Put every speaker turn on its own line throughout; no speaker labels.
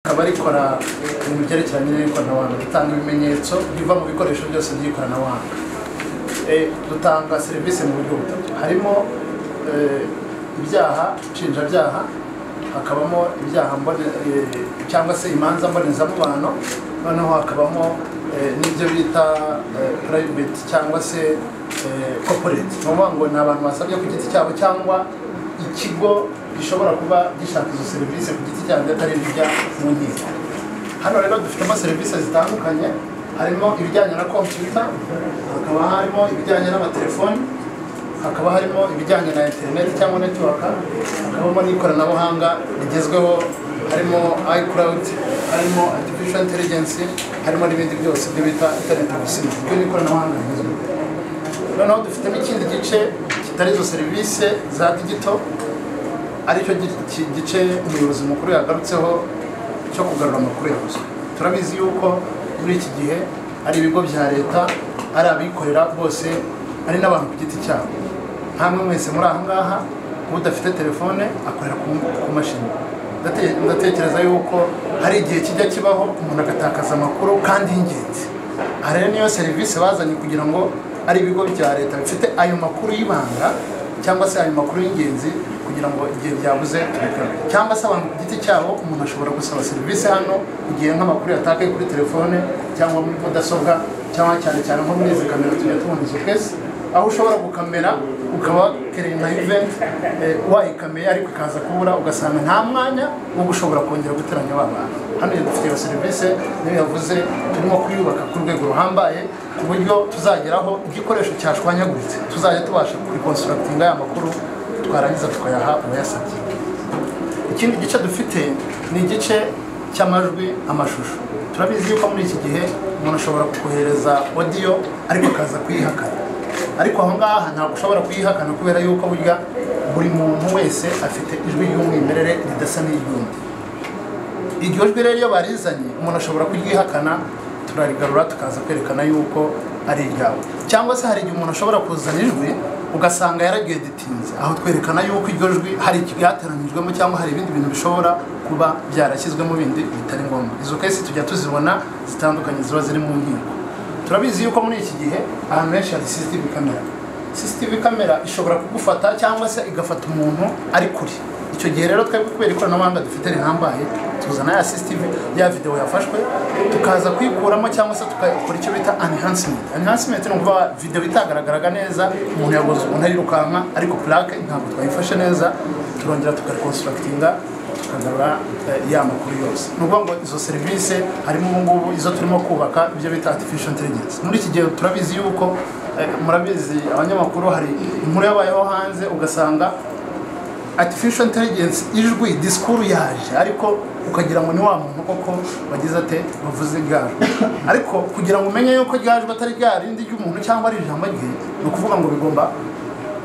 akaba rikora mu byerekeranye n'ikoranabuhanga ritanga ibimenyetso biva mu bikoresho byose by'ikoranabuhanga Eh, dutanga serivisi mu buryo butatu harimo eh, ibyaha nshinjabyaha hakabamo ibyaha mbone- eh, cyangwa se imanza mbonezamubano noneho hakabamo eh, n'ibyo bita eh, private cyangwa se eh, corporate ni ukuvuga ngo ni abantu basabye ku giti cyabo cyangwa ikigo gishobora kuba gishaka izo serivisi ku giti cyabo atari ibijya mu nkiko hano rero dufitemo serivisi zitandukanye harimo ibijyanye na kompiyuta hakaba harimo ibijyanye n'amatelefoni hakaba harimo ibijyanye na interineti cyangwa netiwaka hakabamo n'ikoranabuhanga rigezweho harimo ayikurawudi harimo artificial intelligence harimo n'ibindi byose ibyo bita interineti gusa ibyo ni ikoranabuhanga rigezweho noneho dufitemo ikindi gice kitari izo serivisi za digito aricyo gi- ki- gice umuyobozi mukuru yagarutseho cyo kugarura amakuru yabuze turabizi yuko muri iki gihe ari ibigo bya leta ari abikorera bose ari n'abantu ku giti cyabo ntamwe mwese muri aha ngaha udafite telefone akorera ku ku mashini Ndate- ndatekereza yuko hari igihe kijya kibaho umuntu agatakaza amakuru kandi y'ingenzi aha rero niyo serivisi bazanye kugira ngo ari ibigo bya leta bifite ayo makuru y'ibanga cyangwa se ayo makuru y'ingenzi kugira ngo igihe byabuze tubikore cyangwa se abantu ku giti cyabo umuntu ashobora gusaba serivisi hano igihe nk'amakuru yatakaye kuri telefone cyangwa muri mudasobwa cyangwa cyane cyane nko muri izi kamera tujya tubona izo twese aho ushobora gukamera ukaba wakereye nka event eh, wayikameye ariko ikaza kubura ugasanga nta mwanya wo gushobora kongera guteranya ba bantu hano dufite iyo serivisi niyo yavuze turimo kuyubaka ku rwego ruhambaye ku buryo tuzageraho igikoresho cyashwanyaguritse tuzajya tubasha kurikonsitrakitinga aya makuru twarangiza tukayaha uwayasabye ikindi gice dufite ni igice cy'amajwi amashusho turabizi yuko muri iki gihe umuntu ashobora kukohereza odiyo ariko akaza kuyihakana ariko aho ngaha ntabwo ushobora kuyihakana kubera yuko burya buri muntu wese afite ijwi ry'umwimerere ridasa n'iry'undi iryo jwi rero iyo barizanye umuntu ashobora kuryihakana turarigarura tukaza kwerekana yuko ari iryawe cyangwa se hari igihe umuntu ashobora kuzana ijwi ugasanga yararyedetinze aho twerekana yuko iryo jwi hari ikihateranyijwemo cyangwa hari ibindi bintu bishobora kuba byarashyizwemo bindi bitari ngombwa izo kesi tujya tuzibona zitandukanye ziba ziri mu nkiko turabizi yuko muri iki gihe ahantu henshi hari CCTV kamera CCTV kamera ishobora kugufata cyangwa se igafata umuntu ari kure icyo gihe rero twebwe kubera ikoranabuhanga dufite rihambaye tuzana ya CCTV ya videwo yafashwe tukaza kuyikuramo cyangwa se tukakora icyo bita enhancement enhancement ni ukuvuga videwo itagaragaraga neza umuntu yaguze umuntu arirukanka ariko plaque ntabwo twayifashe neza turongera tukareconstructinga tukagarura eh, ya makuru yose ni ukuvuga ngo izo serivisi harimo ubu ngubu izo turimo kubaka ibyo bita artificial intelligence muri iki gihe turabizi yuko eh, murabizi abanyamakuru hari inkuru yabayeho hanze ugasanga artificial intelligence ijwi disikuru yaje ariko ukagira ngo ni wa muntu koko wagize ate wavuze ryajwi ariko kugira ngo umenye yuko ryajwi atari rya rindi ry'umuntu cyangwa ari ijambo rye ni ukuvuga ngo bigomba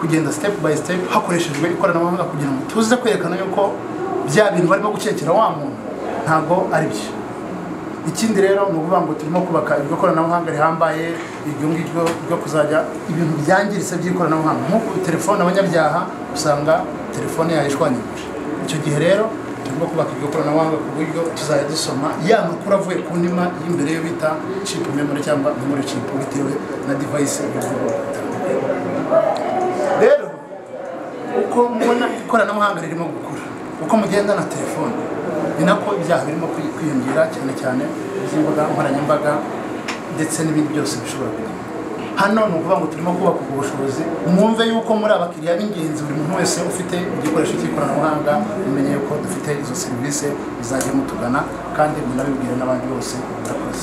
kugenda step by step hakoreshejwe ikoranabuhanga kugira ngo tuze kwerekana yuko bya bintu barimo gukekera wa muntu ntabwo ari byo ikindi rero ni ukuvuga ngo turimo kubaka iryo koranabuhanga rihambaye iryo ngiryo ryo kuzajya ibintu byangiritse by'ikoranabuhanga nk'uko telefone abanyabyaha usanga telefone yayo ishwanyaguje icyo gihe rero turimo kubaka iryo koranabuhanga ku buryo tuzajya dusoma ya makuru avuye ku ndima y'imbere yo bita chip memory cyangwa memory chip bitewe na device y'ubwoko rero uko mubona ikoranabuhanga ririmo gukura uko mugenda na telefone ni nako ibyaha birimo kwi- kwiyongera cyane cyane iby'imbuga nkoranyambaga ndetse n'ibindi byose bishobora kugenda hano ni ukuvuga ngo turimo kubaka ubwo bushobozi mwumve yuko muri abakiriya b'ingenzi buri muntu wese ufite igikoresho cy'ikoranabuhanga mumenye yuko dufite izo serivisi muzajya mutugana kandi munabibwire n'abandi bose murakoze